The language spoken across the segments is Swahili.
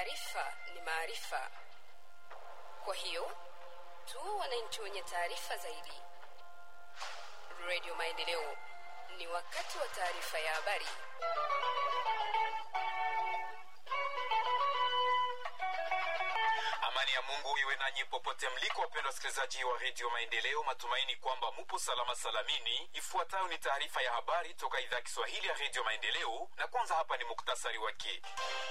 Taarifa ni maarifa, kwa hiyo tu wananchi wenye taarifa zaidi. Radio Maendeleo, ni wakati wa taarifa ya habari. Amani ya Mungu iwe nanyi popote mliko, wapendwa wasikilizaji wa redio Maendeleo. Matumaini kwamba mupo salama salamini. Ifuatayo ni taarifa ya habari toka idhaa ya Kiswahili ya redio Maendeleo, na kwanza hapa ni muktasari wake.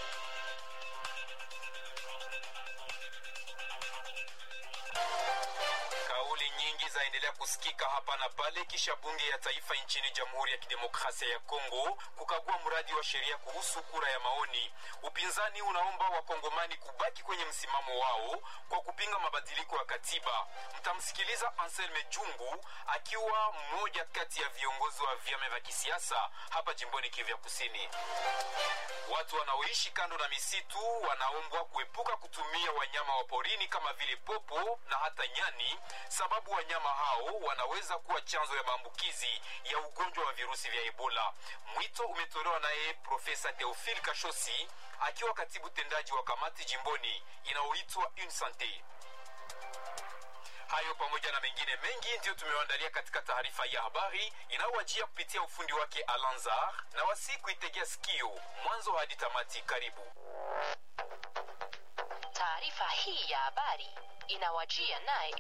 Kauli nyingi zaendelea kusikika hapa na pale kisha bunge ya taifa nchini Jamhuri ya Kidemokrasia ya Kongo kukagua mradi wa sheria kuhusu kura ya maoni. Upinzani unaomba wakongomani kubaki kwenye msimamo wao kwa kupinga mabadiliko ya katiba. Mtamsikiliza Anselme Jungu akiwa mmoja kati ya viongozi wa vyama vya kisiasa hapa jimboni Kivu ya Kusini. Watu wanaoishi kando na misitu wanaombwa kuepuka kutumia wanyama wa porini kama vile popo na hata nyani, sababu wanyama hao wanaweza kuwa chanzo ya maambukizi ya ugonjwa wa virusi vya Ebola. Mwito umetolewa naye Profesa Theophile Kashosi akiwa katibu tendaji wa kamati jimboni inayoitwa Unsante. Hayo pamoja na mengine mengi ndiyo tumewaandalia katika taarifa ya habari inayowajia kupitia ufundi wake Alanzar na wasi kuitegea sikio mwanzo hadi tamati. Karibu. Taarifa hii ya habari inawajia naye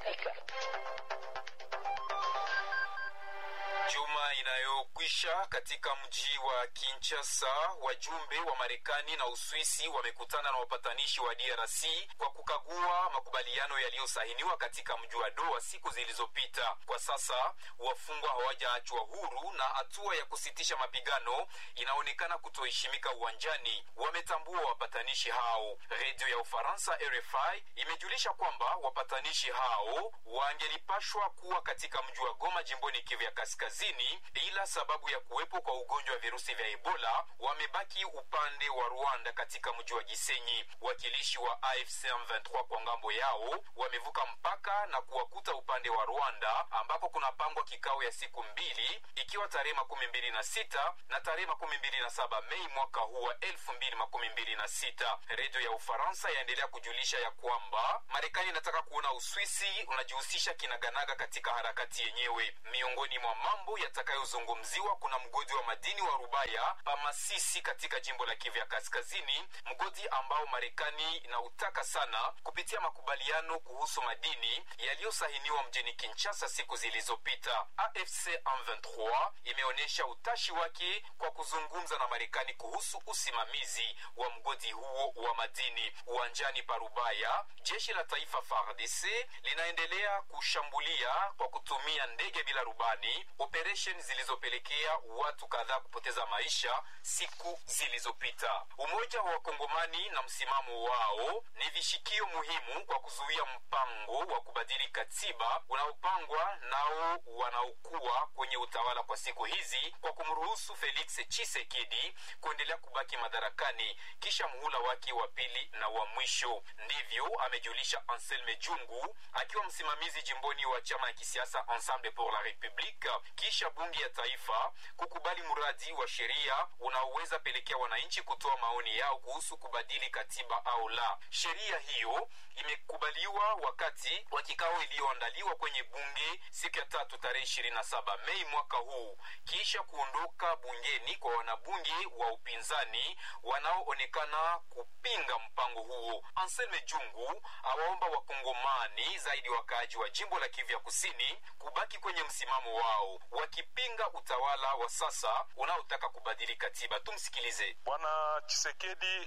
Juma inayokwisha katika mji wa Kinshasa, wajumbe wa Marekani na Uswisi wamekutana na wapatanishi wa DRC kwa kukagua makubaliano yaliyosahiniwa katika mji wa Doha siku zilizopita. Kwa sasa wafungwa hawajaachwa huru na hatua ya kusitisha mapigano inaonekana kutoheshimika uwanjani, wametambua wapatanishi hao. Redio ya Ufaransa RFI imejulisha kwamba wapatanishi hao wangelipashwa kuwa katika mji wa Goma jimboni Kivu ya Kaskazini, ila sababu ya kuwepo kwa ugonjwa wa virusi vya Ebola wamebaki upande wa Rwanda katika mji wa Gisenyi. Wakilishi wa AFC M23 kwa ngambo yao wamevuka mpaka na kuwakuta upande wa Rwanda ambako kunapangwa kikao ya siku mbili ikiwa tarehe makumi mbili na sita na tarehe makumi mbili na saba Mei mwaka huu wa elfu mbili makumi mbili na sita. Redio ya Ufaransa yaendelea kujulisha ya kwamba Marekani inataka kuona Uswisi unajihusisha kinaganaga katika harakati yenyewe. Miongoni mwa mambo yatakayozungumziwa kuna mgodi wa madini wa Rubaya Pamasisi katika jimbo la Kivu ya Kaskazini, mgodi ambao Marekani inautaka sana kupitia makubaliano kuhusu madini yaliyosahiniwa mjini Kinshasa siku zilizopita. AFC M23 imeonyesha utashi wake kwa kuzungumza na Marekani kuhusu usimamizi wa mgodi huo wa madini. Uwanjani pa Rubaya, jeshi la taifa FARDC linaendelea kushambulia kwa kutumia ndege bila rubani operesheni zilizopelekea watu kadhaa kupoteza maisha siku zilizopita. Umoja wa Wakongomani na msimamo wao ni vishikio muhimu kwa kuzuia mpango wa kubadili katiba unaopangwa nao wanaokuwa kwenye utawala kwa siku hizi kwa kumruhusu Felix Tshisekedi kuendelea kubaki madarakani kisha muhula wake wa pili na wa mwisho. Ndivyo amejulisha Anselme Jungu akiwa msimamizi jimboni wa chama ya kisiasa Ensemble pour la Republique kisha bunge ya taifa kukubali mradi wa sheria unaoweza pelekea wananchi kutoa maoni yao kuhusu kubadili katiba au la. Sheria hiyo imekubaliwa wakati wa kikao iliyoandaliwa kwenye bunge siku ya tatu tarehe ishirini na saba Mei mwaka huu, kisha kuondoka bungeni kwa wanabunge wa upinzani wanaoonekana kupinga mpango huo. Anselme Jungu awaomba wakongomani zaidi wakaaji wa jimbo la Kivu ya Kusini kubaki kwenye msimamo wao wakipinga utawala wa sasa unaotaka kubadili katiba. Tumsikilize. Bwana Chisekedi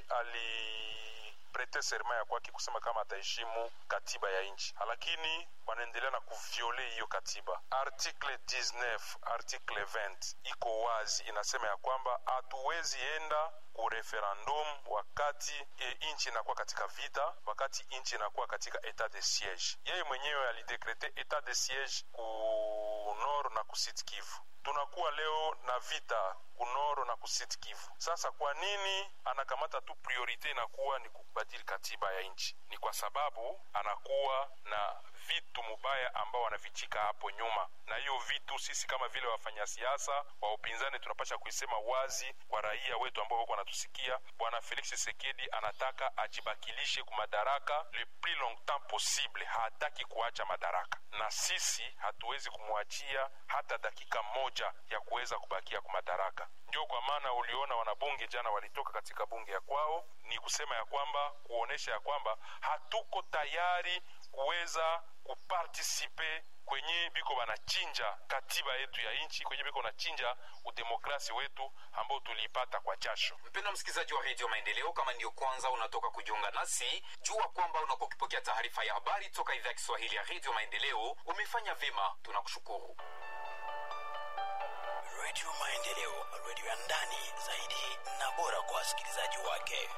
aliprete serma ya kwake kusema kama ataheshimu katiba ya nchi, lakini wanaendelea na kuviole hiyo katiba. Article 19 article 20 iko wazi, inasema ya kwamba hatuwezi enda ku referendum wakati e, nchi inakuwa katika vita, wakati nchi inakuwa katika etat de siege. Yeye mwenyewe alidekrete etat de siege ku nord na ku Sud Kivu. Tunakuwa leo na vita kunoro na kusit Kivu. Sasa kwa nini anakamata tu priorite inakuwa ni kubadili katiba ya nchi? Ni kwa sababu anakuwa na vitu mubaya ambao wanavichika hapo nyuma, na hiyo vitu sisi kama vile wafanya siasa wa upinzani tunapasha kuisema wazi kwa raia wetu ambao wako wanatusikia. Bwana Felix Tshisekedi anataka ajibakilishe ku madaraka le plus longtemps possible, hataki kuacha madaraka, na sisi hatuwezi kumwachia hata dakika moja ya kuweza kubakia ku madaraka. Ndio kwa maana uliona wanabunge jana walitoka katika bunge ya kwao, ni kusema ya kwamba kuonesha ya kwamba hatuko tayari kuweza kupartisipe kwenye biko wanachinja katiba yetu ya nchi, kwenye biko wanachinja udemokrasi wetu ambao tuliipata kwa jasho. Mpendwa msikilizaji wa redio Maendeleo, kama ndiyo kwanza unatoka kujiunga nasi, jua kwamba unakuwa ukipokea taarifa ya habari toka idhaa ya Kiswahili ya redio Maendeleo. Umefanya vyema, tunakushukuru. Redio Maendeleo, redio ya ndani zaidi na bora kwa wasikilizaji wake.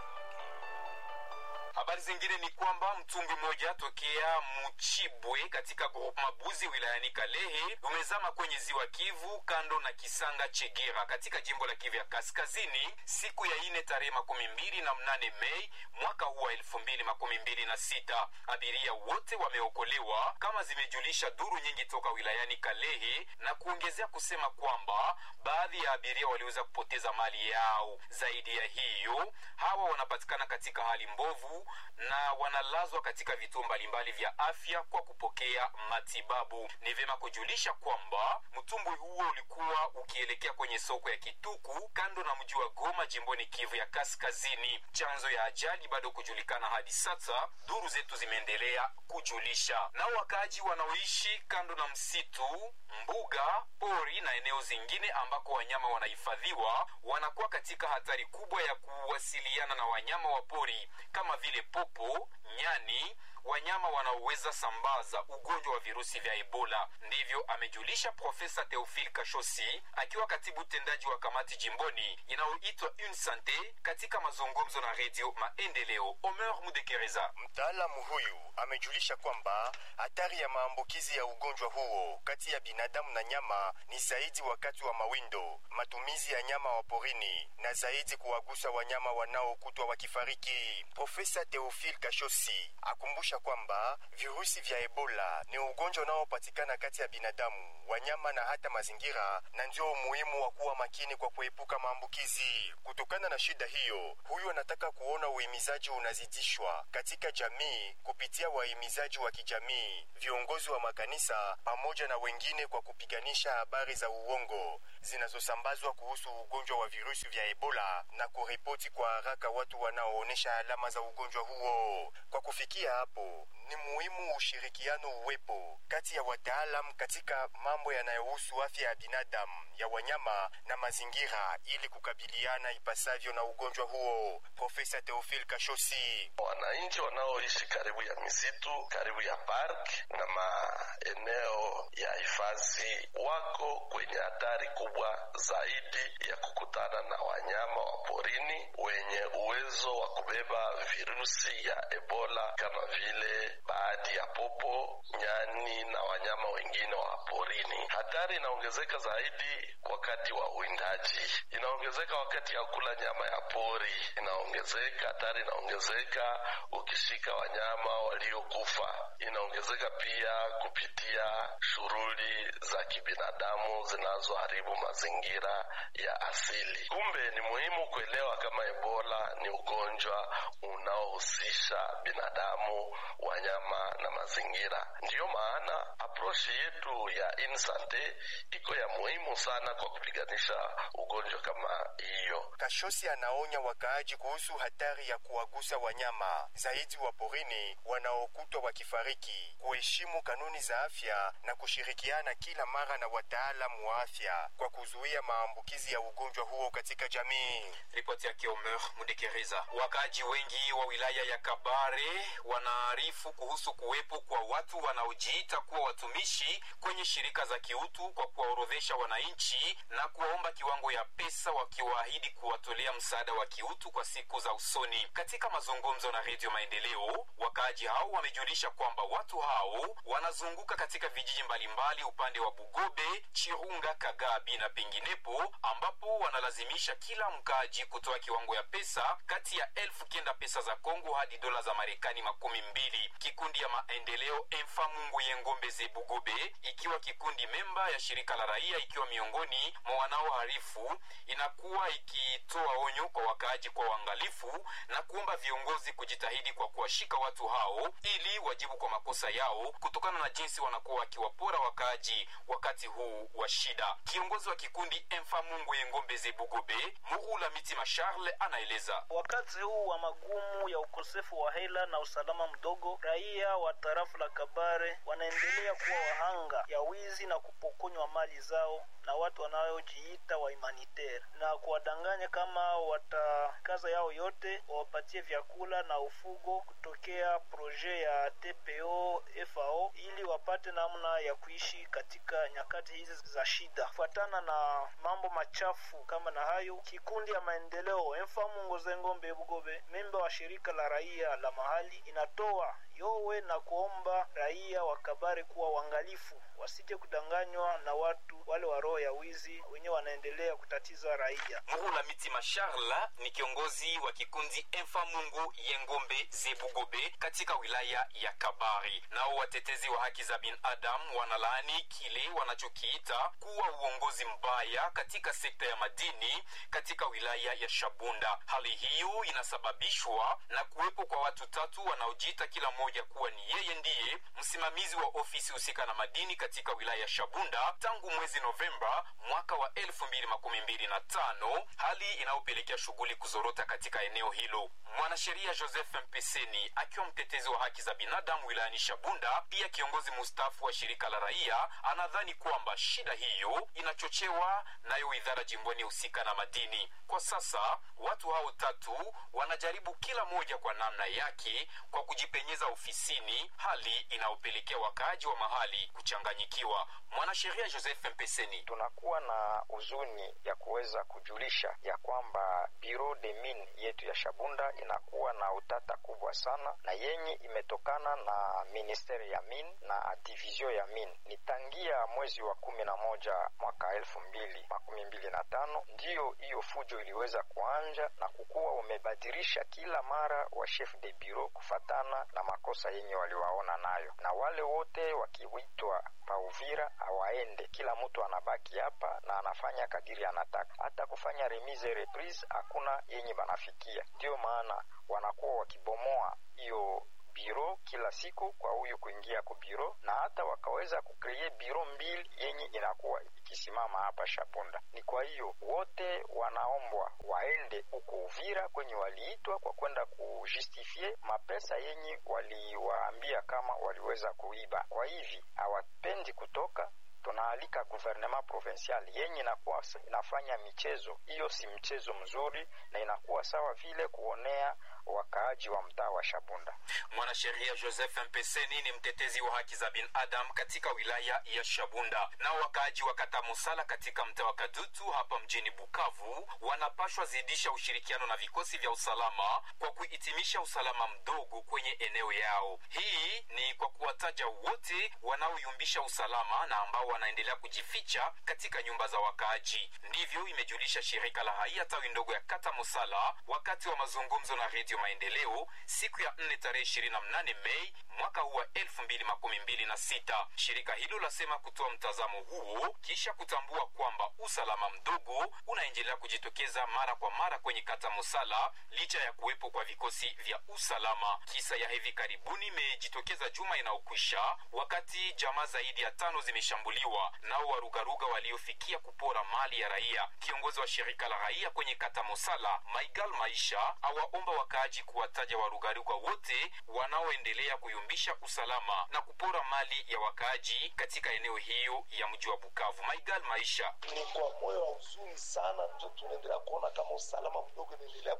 Habari zingine ni kwamba mtumbwi mmoja tokea Mchibwe katika grupu Mabuzi wilayani Kalehe umezama kwenye ziwa Kivu kando na Kisanga Chegera katika jimbo la Kivu ya Kaskazini siku ya ine tarehe makumi mbili na mnane Mei mwaka huu wa elfu mbili makumi mbili na sita. Abiria wote wameokolewa kama zimejulisha duru nyingi toka wilayani Kalehe na kuongezea kusema kwamba baadhi ya abiria waliweza kupoteza mali yao. Zaidi ya hiyo, hawa wanapatikana katika hali mbovu na wanalazwa katika vituo mbalimbali vya afya kwa kupokea matibabu. Ni vyema kujulisha kwamba mtumbwi huo ulikuwa ukielekea kwenye soko ya Kituku kando na mji wa Goma jimboni Kivu ya Kaskazini. Chanzo ya ajali bado kujulikana hadi sasa, duru zetu zimeendelea kujulisha. Nao wakaaji wanaoishi kando na msitu, mbuga, pori na eneo zingine ambako wanyama wanahifadhiwa wanakuwa katika hatari kubwa ya kuwasiliana na wanyama wa pori kama vile popo, nyani, wanyama wanaoweza sambaza ugonjwa wa virusi vya Ebola. Ndivyo amejulisha Profesa Theophile Kashosi akiwa katibu tendaji wa kamati jimboni inayoitwa Une Sante katika mazungumzo na redio Maendeleo. Omer Mudekereza. Mtaalamu huyu amejulisha kwamba hatari ya maambukizi ya ugonjwa huo kati ya binadamu na nyama ni zaidi wakati wa mawindo, matumizi ya nyama wa porini na zaidi kuwagusa wanyama wanaokutwa wakifariki. Profesa Theophile Kashosi akumbusha kwamba virusi vya Ebola ni ugonjwa unaopatikana kati ya binadamu, wanyama na hata mazingira, na ndio umuhimu wa kuwa makini kwa kuepuka maambukizi. Kutokana na shida hiyo, huyu anataka kuona uhimizaji unazidishwa katika jamii kupitia wahimizaji wa kijamii, viongozi wa makanisa pamoja na wengine kwa kupiganisha habari za uongo zinazosambazwa kuhusu ugonjwa wa virusi vya Ebola na kuripoti kwa haraka watu wanaoonyesha alama za ugonjwa huo. Kwa kufikia hapo, ni muhimu ushirikiano uwepo kati ya wataalam katika mambo yanayohusu afya ya binadamu, ya wanyama na mazingira ili kukabiliana ipasavyo na ugonjwa huo. Profesa Theophile Kashosi. Wananchi wanaoishi karibu ya misitu, karibu ya park na maeneo ya hifadhi wako kwenye hatari kubwa zaidi ya kukutana na wanyama wa porini wenye uwezo wa kubeba virusi ya Ebola kama vile baadhi ya popo, nyani na wanyama wengine wa porini. Hatari inaongezeka zaidi wakati wa uwindaji, inaongezeka wakati ya kula nyama ya pori, inaongezeka hatari, inaongezeka ukishika wanyama waliokufa, inaongezeka pia kupitia shughuli za kibinadamu zinazoharibu mazingira ya asili. Kumbe ni muhimu kuelewa kama Ebola ni ugonjwa unaohusisha binadamu, wanyama na mazingira. Ndiyo maana aproshi yetu ya Insante iko ya muhimu sana kwa kupiganisha ugonjwa kama hiyo. Kashosi anaonya wakaaji kuhusu hatari ya kuwagusa wanyama zaidi wa porini wanaokutwa wakifariki, kuheshimu kanuni za afya na kushirikiana kila mara na wataalamu wa afya kwa kuzuia maambukizi ya ugonjwa huo katika jamii. Ripoti yake Omer Mudekereza. Wakaaji wengi wa wilaya ya Kabare wanaarifu kuhusu kuwepo kwa watu wanaojiita kuwa watumishi kwenye shirika za kiutu kwa kuwaorodhesha wananchi na kuwaomba kiwango ya pesa wakiwaahidi kuwatolea msaada wa kiutu kwa siku za usoni. Katika mazungumzo na Redio Maendeleo, wakaaji hao wamejulisha kwamba watu hao wanazunguka katika vijiji mbalimbali upande wa Bugobe, Chirunga, Kagabi na penginepo ambapo wanalazimisha kila mkaaji kutoa kiwango ya pesa kati ya elfu kenda pesa za Kongo hadi dola za Marekani makumi mbili. Kikundi ya maendeleo Emfa Mungu Yengombe Zebugobe, ikiwa kikundi memba ya shirika la raia, ikiwa miongoni mwa wanaoharifu, inakuwa ikitoa onyo kwa wakaaji kwa uangalifu na kuomba viongozi kujitahidi kwa kuwashika watu hao ili wajibu kwa makosa yao kutokana na jinsi wanakuwa wakiwapora wakaaji wakati huu wa shida. Kiongozi wa kikundi Emfa Mungu Yengombe Zebugobe, Muhula Mitima Charles, anaeleza Wakati huu wa magumu ya ukosefu wa hela na usalama mdogo, raia wa tarafu la Kabare wanaendelea kuwa wahanga ya wizi na kupokonywa mali zao na watu wanaojiita wa humanitaire na kuwadanganya kama watakaza yao yote wawapatie vyakula na ufugo kutokea proje ya TPO FAO ili wapate namna ya kuishi katika nyakati hizi za shida. Kufuatana na mambo machafu kama na hayo, kikundi ya maendeleo Emfamu Ngozengombe Bugobe, memba wa shirika la raia la mahali, inatoa yowe na kuomba raia wa Kabare kuwa uangalifu, wasije kudanganywa na watu wale wa roho ya wizi wenyewe wanaendelea kutatiza raia. Muhula Mitima Charles ni kiongozi wa kikundi Emfa Mungu Yengombe Zebugobe katika wilaya ya Kabari. Nao watetezi wa haki za binadamu wanalaani kile wanachokiita kuwa uongozi mbaya katika sekta ya madini katika wilaya ya Shabunda. Hali hiyo inasababishwa na kuwepo kwa watu tatu wanaojiita kila mmoja kuwa ni yeye ndiye msimamizi wa ofisi husika na madini katika wilaya ya Shabunda tangu mwezi Novemba mwaka wa elfu mbili makumi mbili na tano, hali inayopelekea shughuli kuzorota katika eneo hilo. Mwanasheria Joseph Mpeseni akiwa mtetezi wa haki za binadamu wilayani Shabunda, pia kiongozi mustafu wa shirika la raia, anadhani kwamba shida hiyo inachochewa nayo idara jimboni husika na madini. Kwa sasa watu hao tatu wanajaribu kila moja kwa namna yake kwa kujipenyeza ofisini, hali inayopelekea wakaaji wa mahali kuchanganyikiwa. Mwanasheria Joseph Mpeseni: tunakuwa na huzuni ya kuweza kujulisha ya kwamba Bureau de Mine yetu ya Shabunda inakuwa na utata kubwa sana na yenye imetokana na ministeri ya mine na division ya mine. Ni tangia mwezi wa kumi na moja mwaka elfu mbili makumi mbili na tano ndiyo hiyo fujo iliweza kuanja na kukuwa umebadilisha kila mara wa chef de bureau kufatana na makosa yenye waliwaona nayo, na wale wote wakiwitwa pa Uvira hawaende, kila mtu anabaki hapa na anafanya kadiri anataka. Hata kufanya remise reprise hakuna yenye banafikia, ndiyo maana wanakuwa wakibomoa hiyo biro kila siku kwa huyu kuingia ku biro, na hata wakaweza kukree biro mbili yenye inakuwa ikisimama hapa Shabunda. Ni kwa hiyo wote wanaombwa waende huko Uvira kwenye waliitwa kwa kwenda kujustifie mapesa yenye waliwaambia kama waliweza kuiba. Kwa hivi hawapendi kutoka tunaalika gouvernement provincial yenye inakuwa inafanya michezo hiyo, si mchezo mzuri, na inakuwa sawa vile kuonea wakaaji wa mtaa wa Shabunda. Mwanasheria Joseph Mpeseni ni mtetezi wa haki za binadamu katika wilaya ya Shabunda. Nao wakaaji wa kata Musala katika mtaa wa Kadutu hapa mjini Bukavu wanapashwa zidisha ushirikiano na vikosi vya usalama kwa kuhitimisha usalama mdogo kwenye eneo yao. Hii ni kwa kuwataja wote wanaoyumbisha usalama na ambao wanaendelea kujificha katika nyumba za wakaaji. Ndivyo imejulisha shirika la raia tawi ndogo ya kata Musala wakati wa mazungumzo na redio Maendeleo siku ya nne tarehe ishirini na mnane Mei mwaka huu wa elfu mbili makumi mbili na sita. Shirika hilo lasema kutoa mtazamo huo kisha kutambua kwamba usalama mdogo unaendelea kujitokeza mara kwa mara kwenye kata Musala licha ya kuwepo kwa vikosi vya usalama. Kisa ya hivi karibuni imejitokeza juma inayokwisha wakati jamaa zaidi ya tano zimeshambuliwa nao warugaruga waliofikia kupora mali ya raia. Kiongozi wa shirika la raia kwenye kata Musala Maigal Maisha awaomba wakaaji kuwataja warugaruga wote wanaoendelea kuyumbisha usalama na kupora mali ya wakaaji katika eneo hiyo ya mji wa Bukavu. Maigal Maisha: ni kwa moyo wa huzuni sana ndio tunaendelea kuona kama usalama mdogo inaendelea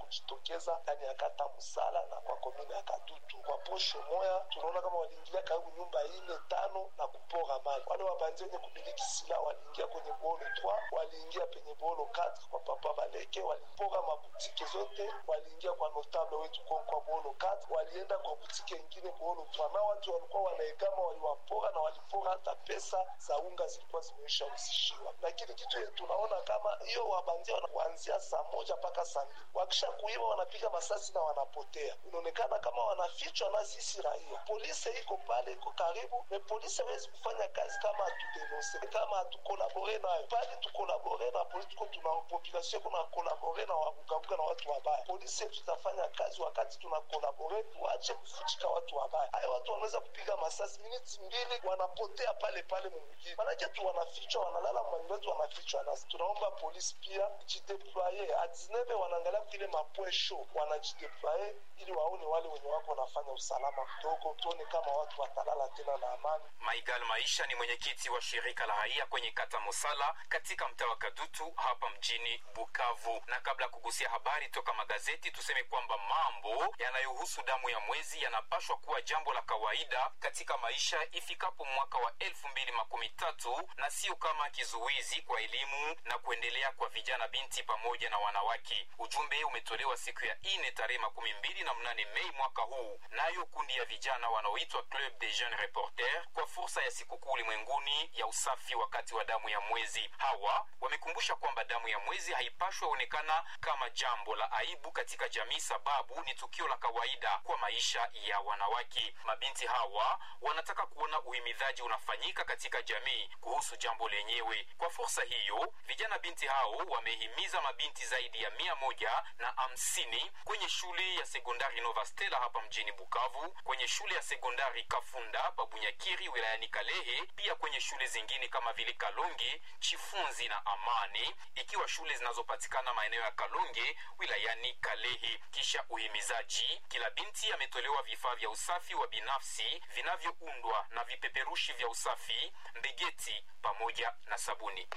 kujitokeza ndani ya kata Musala na kwa komine ya Kadutu. Kwa posho moya tunaona kama waliingilia karibu nyumba ine tano na kupora mali. Wale wabanzi wenye kumiliki silaha waliingia kwenye bolo 3 waliingia penye bolo 4 kwa papa Baleke, walipora mabutike zote, waliingia kwa notable wetu kwa, kwa bolo 4 walienda kwa butike ingine bolo 3 na watu walikuwa wanaegama, waliwapora na walipora hata pesa za unga zilikuwa zimeisha usishiwa. Lakini kitu yetu tunaona kama hiyo wabandia wanaanzia saa moja mpaka saa mbili, wakisha kuiba wanapiga masasi na wanapotea. Inaonekana kama wanafichwa na sisi raia. Polisi iko pale, iko karibu, me polisi hawezi kufanya kazi kama hatudenonse, kama hatukolabore nayo. Pale tukolabore na polisi, tuko tuna population kuna kolabore na wabugabuga na watu wabaya. Polisi yetu itafanya kazi wakati tuna kolabore, tuache kufuchika watu wabaya. Haya watu wanaweza kupiga masasi miniti mbili, wanapotea pale pale mumjini, manake tu wanafichwa, wanalala manyumba yetu, wanafichwa. Na tunaomba polisi pia jideploye a 19 wanaangalia kile mapoint show, wanajideploye ili waone wale wenye wako wanafanya usalama mdogo, tuone kama watu watalala tena na amani. Maigal Maisha ni mwenyekiti wa shirika la raia kwenye kata Mosala katika mtaa wa Kadutu hapa mjini Bukavu. Na kabla ya kugusia habari toka magazeti, tuseme kwamba mambo yanayohusu damu ya mwezi yanapashwa kuwa jambo la kawaida katika maisha ifikapo mwaka wa elfu mbili makumi tatu na sio kama kizuizi kwa elimu na kuendelea kwa vijana, binti pamoja na wanawake. Ujumbe umetolewa siku ya ine tarehe makumi mbili na mnane Mei mwaka huu, nayo kundi ya vijana wanaoitwa Club des Jeunes Reporters kwa fursa ya sikukuu ulimwenguni ya usafi wakati wa damu ya mwezi. Hawa wamekumbusha kwamba damu ya mwezi haipashwi onekana kama jambo la aibu katika jamii, sababu ni tukio la kawaida kwa maisha ya wanawake. Mabinti hawa wanataka kuona uhimidhaji unafanyika katika jamii kuhusu jambo lenyewe. Kwa fursa hiyo, vijana binti hao wamehimiza mabinti zaidi ya mia moja na hamsini kwenye shule ya sekondari Nova Stella hapa mjini Bukavu, kwenye shule ya sekondari Kafunda Babunyakiri wilayani Kalehe, pia kwenye shule zingine kama vile Kalonge, Chifunzi na Amani, ikiwa shule zinazopatikana maeneo ya Kalonge wilayani Kalehe. Kisha uhimizaji, kila binti ametolewa vifaa vya usafi wa binafsi vinavyoundwa na vipeperushi vya usafi, mbegeti pamoja na sabuni.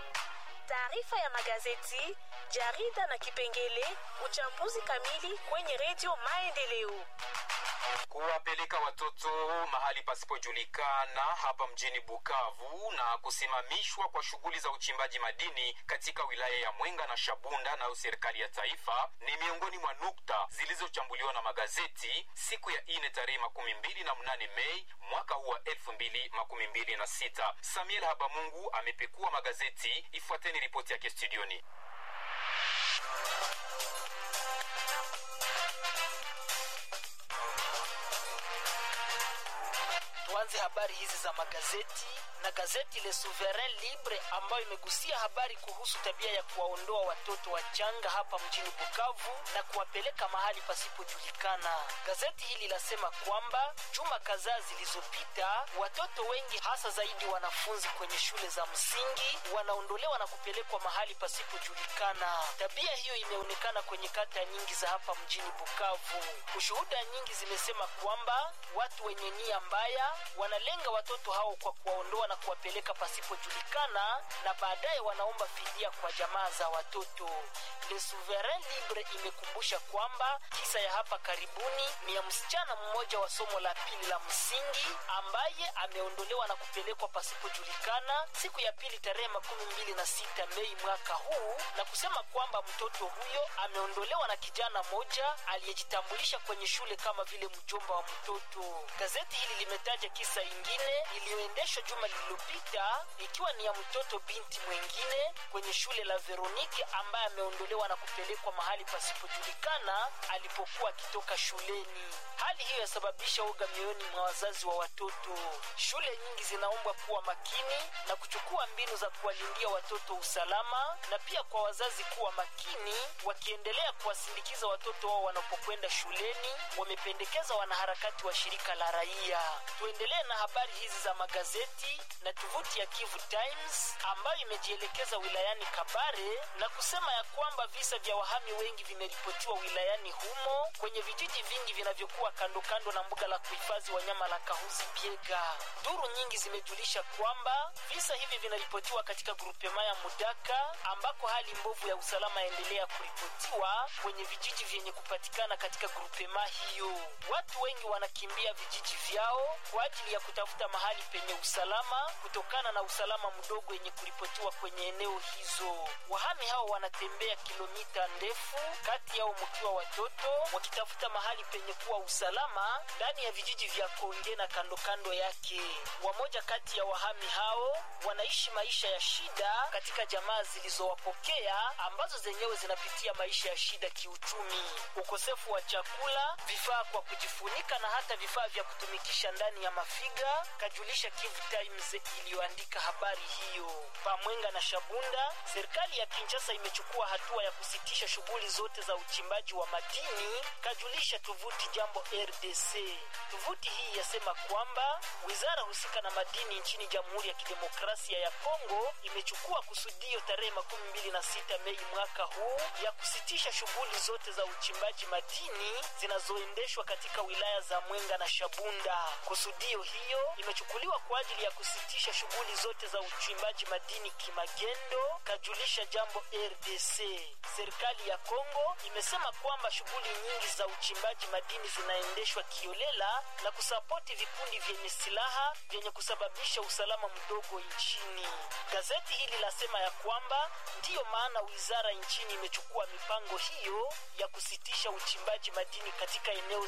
Taarifa ya magazeti, jarida na kipengele uchambuzi kamili kwenye redio Maendeleo. Kuwapeleka watoto mahali pasipojulikana hapa mjini Bukavu na kusimamishwa kwa shughuli za uchimbaji madini katika wilaya ya Mwenga na Shabunda nayo serikali ya taifa ni miongoni mwa nukta zilizochambuliwa na magazeti siku ya ine tarehe makumi mbili na mnane Mei mwaka huu wa elfu mbili makumi mbili na sita. Samuel Habamungu amepekua magazeti. Ifuateni ripoti yake studioni. Tuanze habari hizi za magazeti na gazeti Le Souverain Libre ambayo imegusia habari kuhusu tabia ya kuwaondoa watoto wachanga hapa mjini Bukavu na kuwapeleka mahali pasipojulikana. Gazeti hili lasema kwamba juma kadhaa zilizopita, watoto wengi hasa zaidi wanafunzi kwenye shule za msingi wanaondolewa na kupelekwa mahali pasipojulikana. Tabia hiyo imeonekana kwenye kata nyingi za hapa mjini Bukavu. Ushuhuda nyingi zimesema kwamba watu wenye nia mbaya wanalenga watoto hao kwa kuwaondoa na kuwapeleka pasipojulikana na baadaye wanaomba fidia kwa jamaa za watoto. Le Souverain Libre imekumbusha kwamba kisa ya hapa karibuni ni ya msichana mmoja wa somo la pili la msingi ambaye ameondolewa na kupelekwa pasipojulikana siku ya pili tarehe makumi mbili na sita Mei mwaka huu, na kusema kwamba mtoto huyo ameondolewa na kijana moja aliyejitambulisha kwenye shule kama vile mjomba wa mtoto. Gazeti hili limetaja kisa ingine iliyoendeshwa juma lililopita ikiwa ni ya mtoto binti mwengine kwenye shule la Veronike ambaye ameondolewa na kupelekwa mahali pasipojulikana alipokuwa akitoka shuleni. Hali hiyo yasababisha uga mioyoni mwa wazazi wa watoto. Shule nyingi zinaombwa kuwa makini na kuchukua mbinu za kuwalindia watoto usalama, na pia kwa wazazi kuwa makini wakiendelea kuwasindikiza watoto wao wanapokwenda shuleni, wamependekeza wanaharakati wa shirika la raia. Tuendelee na habari hizi za magazeti na tovuti ya Kivu Times ambayo imejielekeza wilayani Kabare na kusema ya kwamba visa vya wahami wengi vimeripotiwa wilayani humo kwenye vijiji vingi vinavyokuwa kando kando na mbuga la kuhifadhi wanyama la Kahuzi Biega. Duru nyingi zimejulisha kwamba visa hivi vinaripotiwa katika grupema ya Mudaka ambako hali mbovu ya usalama yaendelea kuripotiwa kwenye vijiji vyenye kupatikana katika grupema hiyo. Watu wengi wanakimbia vijiji vyao kwa ajili ya kutafuta mahali penye usalama kutokana na usalama mdogo yenye kuripotiwa kwenye eneo hizo. Wahami hao wanatembea kilomita ndefu, kati yao mkiwa watoto, wakitafuta mahali penye kuwa usalama ndani ya vijiji vya Konge na kando kando yake. Wamoja kati ya wahami hao wanaishi maisha ya shida katika jamaa zilizowapokea ambazo zenyewe zinapitia maisha ya shida kiuchumi, ukosefu wa chakula, vifaa kwa kujifunika na hata vifaa vya kutumikisha ndani ya mafiga, kajulisha Kivu Times iliyoandika habari hiyo. Pamwenga na Shabunda, serikali ya Kinshasa imechukua hatua ya kusitisha shughuli zote za uchimbaji wa madini, kajulisha tovuti Jambo RDC. Tovuti hii yasema kwamba wizara husika na madini nchini Jamhuri ya Kidemokrasia ya Kongo imechukua kusudio tarehe makumi mbili na sita Mei mwaka huu ya kusitisha shughuli zote za uchimbaji madini zinazoendeshwa katika wilaya za Mwenga na Shabunda. Kusudio hiyo imechukuliwa kwa ajili ya kusitisha shughuli zote za uchimbaji madini kimagendo, kajulisha Jambo RDC. Serikali ya Kongo imesema kwamba shughuli nyingi za uchimbaji madini zinaendeshwa kiolela na kusapoti vikundi vyenye silaha vyenye kusababisha usalama mdogo nchini. Gazeti hili lasema ya kwamba ndiyo maana wizara nchini imechukua mipango hiyo ya kusitisha uchimbaji madini katika eneo